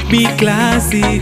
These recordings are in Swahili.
Big classic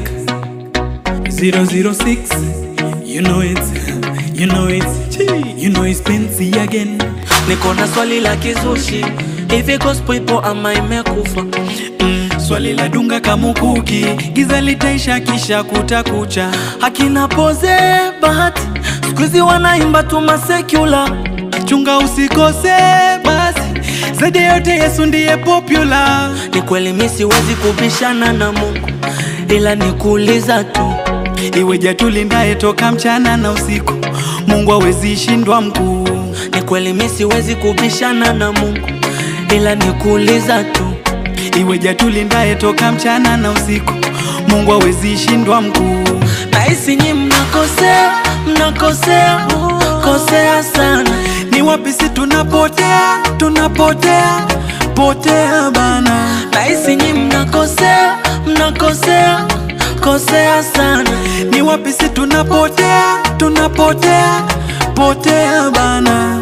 006 You know it You know it You know it's Benzi again Niko na swali la kizushi, hivi gospel ipo ama imekufa? mm, Swali la dunga kamukuki Giza litaisha kisha kutakucha Hakina poze bahati, siku hizi wanaimba tu masekula. Chunga usikose basi Zaidi ya yote Yesu ndiye popular Ni kweli mi siwezi kubishana na Mungu, ila ni kuuliza tu, Iweja tulindaye toka mchana na usiku Mungu hawezi shindwa mkuu ni kweli mi siwezi kubishana na Mungu, ila ni kuuliza tu, Iweja tulindaye toka mchana na usiku Mungu hawezi shindwa mkuu nahisi nyi mnakosea, mnakosea, kosea sana. Ni wapi si tunapotea, tunapotea, potea bana Nahisi nyi mnakosea, mnakosea, kosea sana. Ni wapi si tunapotea, tunapotea, potea bana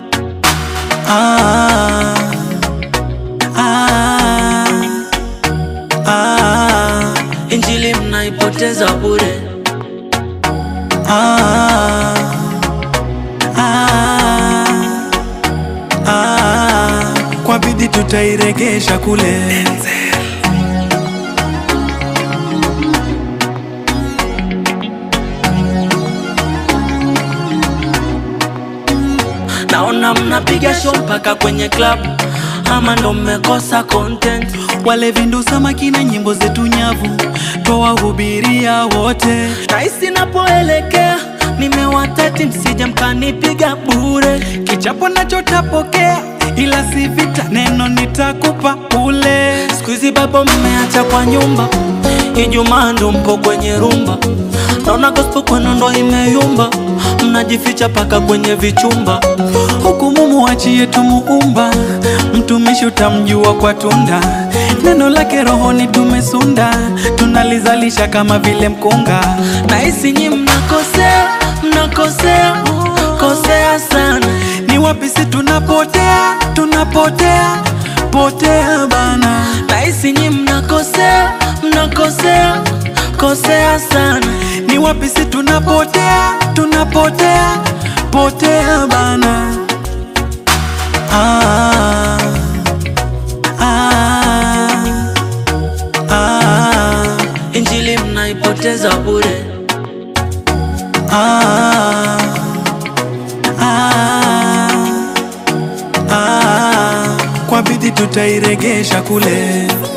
ah, ah, ah, Injili mnaipoteza bure. ah, ah, ah, kwa bidii tutairegesha kule Naona mnapiga show mpaka kwenye club, ama ndo mmekosa content. wale vindu samaki na nyimbo zetu nyavu twawahubiria wote Nahisi napoelekea nimewatati, msije mkanipiga bure. kichapo nachotapokea ila si vita neno nitakupa ule Siku hizi babo mmeacha kwa nyumba, Ijumaa ndo mpo kwenye rumba. Naona gospel kwenu ndo imeyumba, mnajificha paka kwenye vichumba. huku mumuachie tumuumba mtumishi utamjua kwa tunda neno lake rohoni tumesunda tunalizalisha kama vile mkunga Nahisi nyi mnakosea, mnakosea, kosea sana. ni wapi si tunapotea tunapotea potea bana Nahisi nyi mnakosea, mnakosea, kosea sana. ni wapi si tunapotea tunapotea potea bana ah, ah, ah, Injili mnaipoteza bure. ah, ah, ah, kwa bidii tutairegesha kule